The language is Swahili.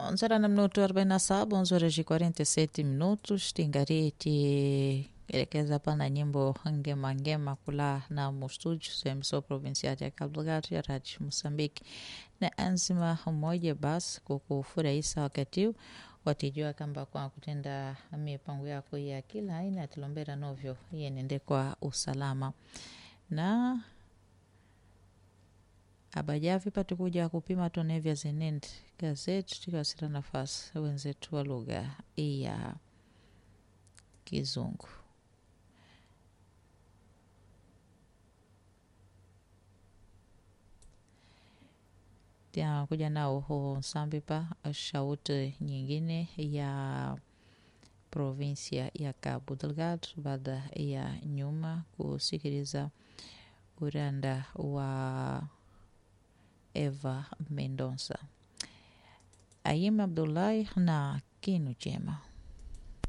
11 horas na minuto 47, 11 horas e 47 minutos. Tingariti elekeza pana nyimbo ngema ngema kula na mustúdio emissão provincial ya Cabo Delgado ya Rádio Moçambique na anzima mmoja basi kukufurahisha wakati watijua kamba kwa kutenda mipango yako ya kila aina tilombera novyo yenende kwa usalama na abajavi patikuja kupima tonevya zenende gazeti tikasira nafasi wenzetu wa lugha ya kizungu kuja nao ho Sambipa, shauti nyingine ya provinsia ya Cabo Delgado baada ya nyuma kusikiliza uranda wa Eva Mendonça. Ayim Abdullahi na kinu chema